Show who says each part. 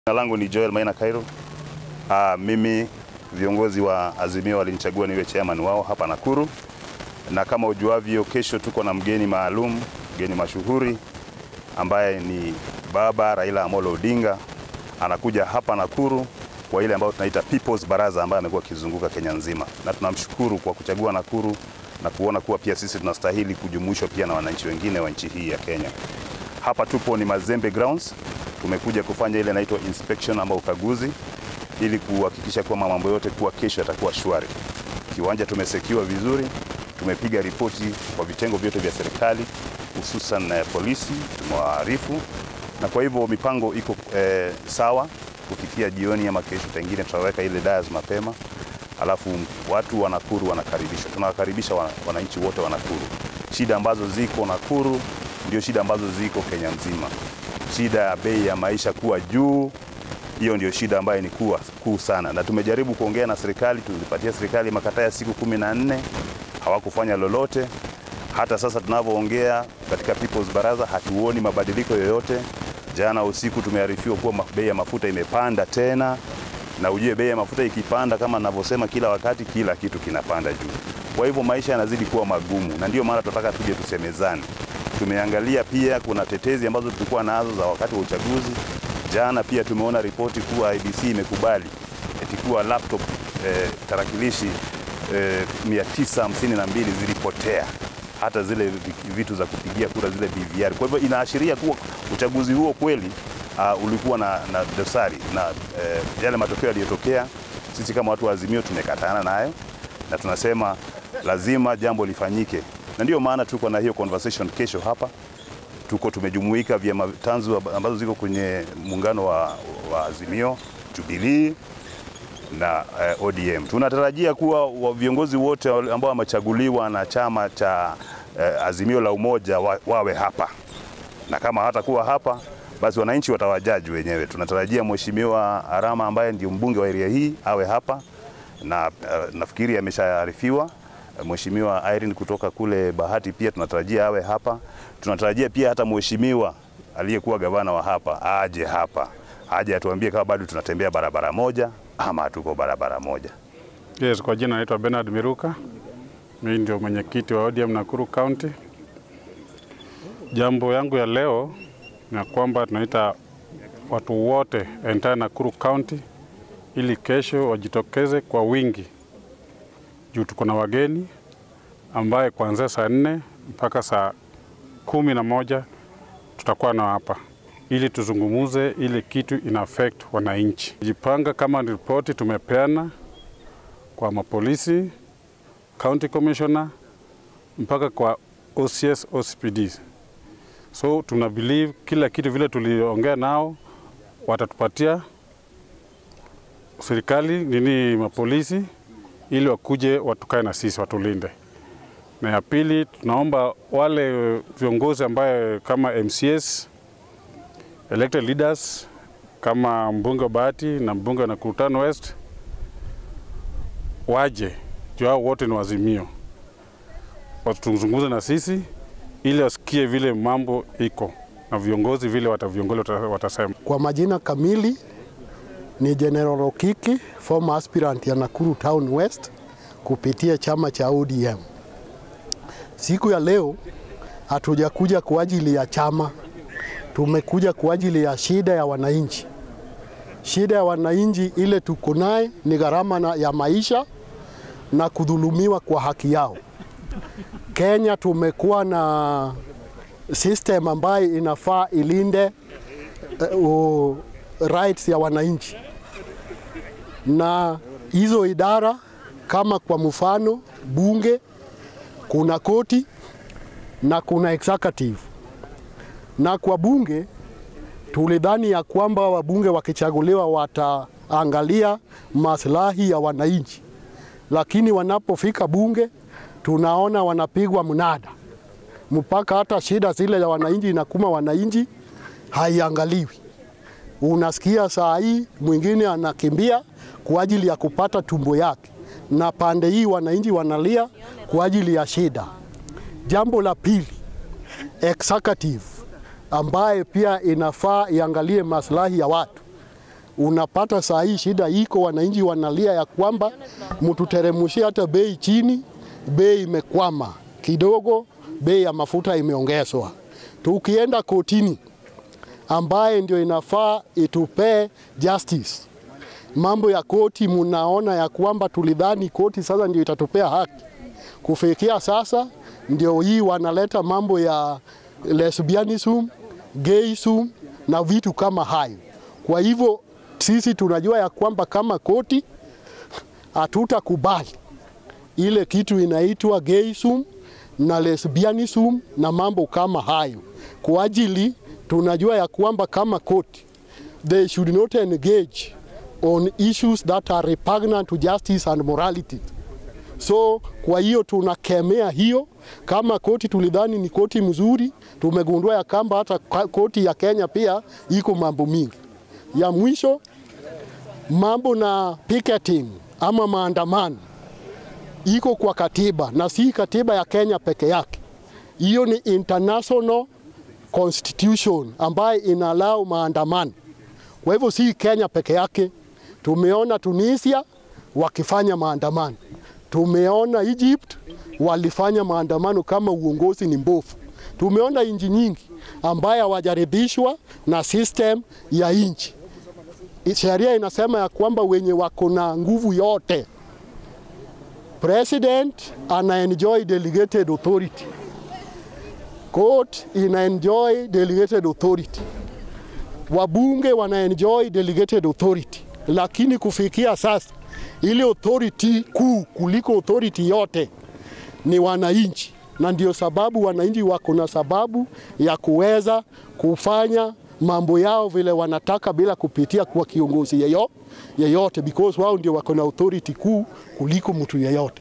Speaker 1: Jina langu ni Joel Maina Kairo. Aa, mimi viongozi wa Azimio walinichagua niwe chairman wao hapa Nakuru, na kama ujuavyo, kesho tuko na mgeni maalum, mgeni mashuhuri ambaye ni baba Raila Amolo Odinga. Anakuja hapa Nakuru kwa ile ambayo tunaita People's Baraza ambayo amekuwa akizunguka Kenya nzima, na tunamshukuru kwa kuchagua Nakuru na kuona kuwa pia sisi tunastahili kujumuishwa pia na wananchi wengine wa nchi hii ya Kenya. Hapa tupo ni Mazembe Grounds. Tumekuja kufanya ile inaitwa inspection ama ukaguzi ili kuhakikisha kwamba mambo yote kuwa kesho yatakuwa shwari. Kiwanja tumesekiwa vizuri, tumepiga ripoti kwa vitengo vyote vya serikali hususan na polisi, tumewaarifu na kwa hivyo mipango iko eh, sawa. Kufikia jioni ama kesho pengine tutaweka ile dias mapema, alafu watu wa Nakuru wanakaribishwa. Tunawakaribisha wananchi wote wa Nakuru. Shida ambazo ziko Nakuru ndio shida ambazo ziko Kenya nzima. Shida ya bei ya maisha kuwa juu, hiyo ndio shida ambayo ni kuwa kuu sana, na tumejaribu kuongea na serikali, tulipatia serikali makataa ya siku kumi na nne hawakufanya lolote. Hata sasa tunavyoongea katika People's Baraza hatuoni mabadiliko yoyote. Jana usiku tumearifiwa kuwa bei ya mafuta imepanda tena, na ujue bei ya mafuta ikipanda, kama ninavyosema kila wakati, kila kitu kinapanda juu. Kwa hivyo maisha yanazidi kuwa magumu, na ndio maana tunataka tuje tusemezane. Tumeangalia pia kuna tetezi ambazo tulikuwa nazo za wakati wa uchaguzi. Jana pia tumeona ripoti kuwa IBC imekubali eti kuwa laptop eh, tarakilishi eh, 952 zilipotea hata zile vitu za kupigia kura zile BVR. Kwa hivyo inaashiria kuwa uchaguzi huo kweli uh, ulikuwa na, na dosari na eh, yale matokeo yaliyotokea, sisi kama watu wa Azimio tumekatana nayo na tunasema lazima jambo lifanyike, na ndio maana tuko na hiyo conversation kesho hapa. Tuko tumejumuika vyama tanzu ambazo ziko kwenye muungano wa, wa Azimio, Jubilee na eh, ODM. Tunatarajia kuwa viongozi wote ambao wamechaguliwa na chama cha eh, Azimio la Umoja wa, wawe hapa, na kama hatakuwa hapa basi wananchi watawajaji wenyewe. Tunatarajia Mheshimiwa Arama ambaye ndio mbunge wa area hii awe hapa na uh, nafikiri ameshaarifiwa. Mheshimiwa Irene kutoka kule Bahati pia tunatarajia awe hapa. Tunatarajia pia hata mheshimiwa aliyekuwa gavana wa hapa aje hapa, aje atuambie kama bado tunatembea barabara moja ama hatuko barabara moja.
Speaker 2: Yes, kwa jina naitwa Bernard Miruka. Mimi ndio mwenyekiti wa ODM Nakuru County. Jambo yangu ya leo ni kwamba tunaita watu wote entire Nakuru County ili kesho wajitokeze kwa wingi juu tuko na wageni ambaye kuanzia saa nne mpaka saa kumi na moja tutakuwa na hapa ili tuzungumuze ile kitu ina affect wananchi. Jipanga kama ripoti tumepeana kwa mapolisi, county commissioner mpaka kwa OCS, OCPD. So tuna believe kila kitu vile tuliongea nao watatupatia serikali nini mapolisi ili wakuje watukae na sisi watulinde. Na ya pili tunaomba wale viongozi ambaye kama MCS elected leaders kama mbunge wa Bahati na mbunge wa Nakuru West waje juu hao wote ni Azimio, watuzungumze na sisi ili wasikie vile mambo iko na viongozi vile wataviongozi watasema.
Speaker 3: Kwa majina kamili ni General Okiki, former aspirant ya Nakuru Town West kupitia chama cha ODM. Siku ya leo hatujakuja kwa ajili ya chama, tumekuja kwa ajili ya shida ya wananchi. Shida ya wananchi ile tuko naye ni gharama ya maisha na kudhulumiwa kwa haki yao. Kenya tumekuwa na system ambayo inafaa ilinde uh, rights ya wananchi, na hizo idara kama kwa mfano bunge, kuna koti na kuna executive. Na kwa bunge tulidhani ya kwamba wabunge wakichaguliwa wataangalia maslahi ya wananchi, lakini wanapofika bunge tunaona wanapigwa mnada mpaka hata shida zile ya wananchi inakuma wananchi haiangaliwi. Unasikia saa hii mwingine anakimbia kwa ajili ya kupata tumbo yake, na pande hii wananchi wanalia kwa ajili ya shida. Jambo la pili, executive ambaye pia inafaa iangalie maslahi ya watu. unapata saa hii shida iko, wananchi wanalia ya kwamba mtuteremshie hata bei chini, bei imekwama kidogo, bei ya mafuta imeongezwa. Tukienda kotini ambaye ndio inafaa itupee justice mambo ya koti, munaona ya kwamba tulidhani koti sasa ndio itatupea haki. Kufikia sasa ndio hii wanaleta mambo ya lesbianism, gayism na vitu kama hayo. Kwa hivyo sisi tunajua ya kwamba kama koti hatutakubali ile kitu inaitwa gayism na lesbianism na mambo kama hayo, kwa ajili tunajua ya kwamba kama koti they should not engage on issues that are repugnant to justice and morality. So kwa hiyo tunakemea hiyo. Kama koti tulidhani ni koti mzuri, tumegundua ya kwamba hata koti ya Kenya pia iko mambo mingi. Ya mwisho mambo na picketing ama maandamano iko kwa katiba na si katiba ya Kenya peke yake. Hiyo ni international constitution ambayo inalau maandamano. Kwa hivyo si Kenya peke yake. Tumeona Tunisia wakifanya maandamano, tumeona Egypt walifanya maandamano kama uongozi ni mbovu. Tumeona nchi nyingi ambaye hawajaridhishwa na system ya nchi. Sheria inasema ya kwamba wenye wako na nguvu yote, president ana enjoy delegated authority, court ina enjoy delegated authority, wabunge wana enjoy delegated authority lakini kufikia sasa ile authority kuu kuliko authority yote ni wananchi, na ndio sababu wananchi wako na sababu ya kuweza kufanya mambo yao vile wanataka bila kupitia kwa kiongozi yeyo, yeyote because wao ndio wako na authority kuu kuliko mtu yeyote.